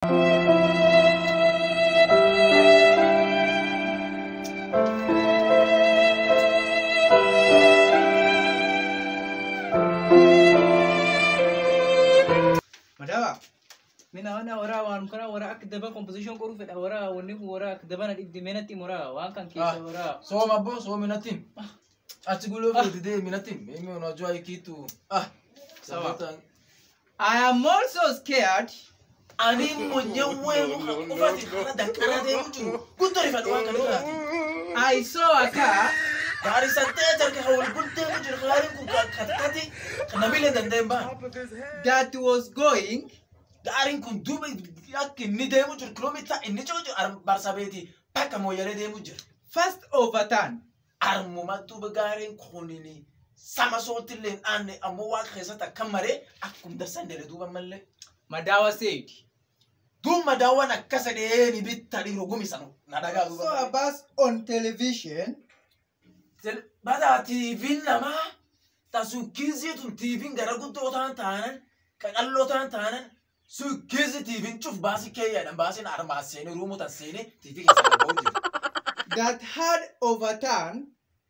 Madawa. Mina wana wara waan kana wara akka daba composition qoru fedha wara wanni kun wara akka daba na dhibdi menatti mura waan kan keessa wara. Sooma abbo sooma minatin. Achi guloo fuuti dee minatin. Mimi unajua hii kitu. Ah. Sawa. Sabota. I am also scared. Ani mwenyewe muka ufati kana dankara deemu jiru. Guutuu rifadhu waan kana irraati. I saw a car Gaarii santee jarka hawal guddeemu jiru. Gaariin kun katkati kan namilee danda'een baa. that was going Gaariin kun duuba akka inni deemu jiru kiloomita inni jiru jiru barsabeeti bakka mooyyalee deemu jiru. first overturn. Armuma duuba gaariin kunini sama sootillee hin aanne ammoo waaqa keessatti akka maree akkuma darsan dere duuba mallee. Madawa said. Duuba daawwan akkasa dhee ni bitta dhiiroo gumisanu na dhagaa So duuba. Abbas on television. Bada tiiviin namaa tasukkiizii tun tiiviin gara guddoo ta'an taanan qaqalloo ta'an taanan sukkiizii tiiviin cuf baasii keeyyaadhaan baasiin armaas seenee ruumuu tan seenee tiivii keessa gaba'uu jiru. that had overturned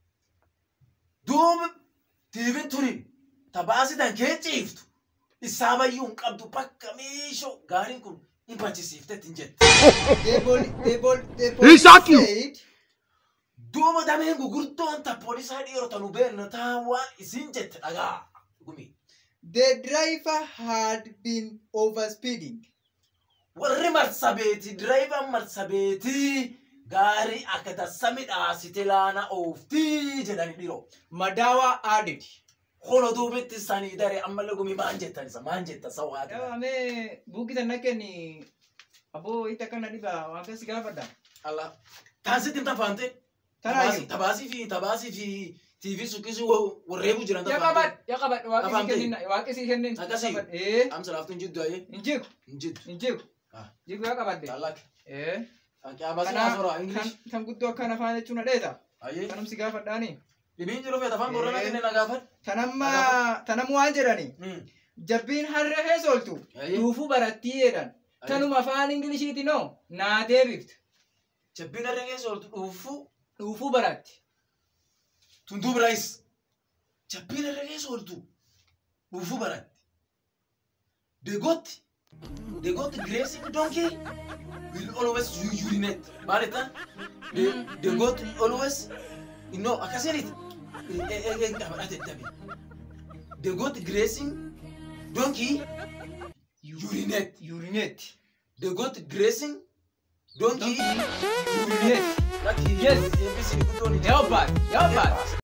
Duuba tiiviin tuni tabaasii tan kee ciiftu isaa bayyuu hin qabdu bakka miishoo gaariin kun hin bachisiiftetti hin jette. the bol the bol the He police shot you. said Duuba dameen gugurdoon ta poolisaa dhiirota nu beekna taawaa isin jette dhagaa. Gumi. the driver had been overspeeding. warri marsabeeti diraayivan marsabeetii gaarii akka tassa midhaasite laana ooftii jedhani dhiro Madawa added. hono duubitti sanii dare ammallee gumi maan jettan isa maan jetta sawaati Ame buki tan nakeni abo ita kana diba wanga sigafada. ala taasitti hin tafaante Tarayu. tabaasii fi tabaasii fi tiivii sukkisii warreebu jiran Ya tafaante kabat, ya kabat waqi si Afamte. kennin waqi si kennin. Akkasii. Eh, amsa laaftuun jiddu ayee injiku, hin jiddu injiku. Ah. Jigu ya kabat de. tallak Eh. qiyaabaasii Kana haasora kan ingilish kan guddoo akkana afaan jechuun adheeta. ayee Kanam si gaafadhaani. dhibiin jiru feeta afaan gorrana Eh. kenne na gaafadhu Tanamma tanam waan jedhani. Jabbiin harree heesoltu. Ayee. Duufuu barattii jedhan. Tanuma afaan Ingiliishiiti noo naa deebifte. jabbiin harree keessa ooltu dhuufuu Duufuu baratti. Tuntuu biraayis jabbiin irra keessa ooltu dhuufuu baratti. Deegootti deegootti gireessi donkii will always urinate maal jettan deegootti always innoo akkasiniiti qabadhate dabe deegootti gireessi donkii urinate Urinate. deegootti gireessi donkii Urinate. lakki Yes. eebbisi guddoon Leopard. Leopard.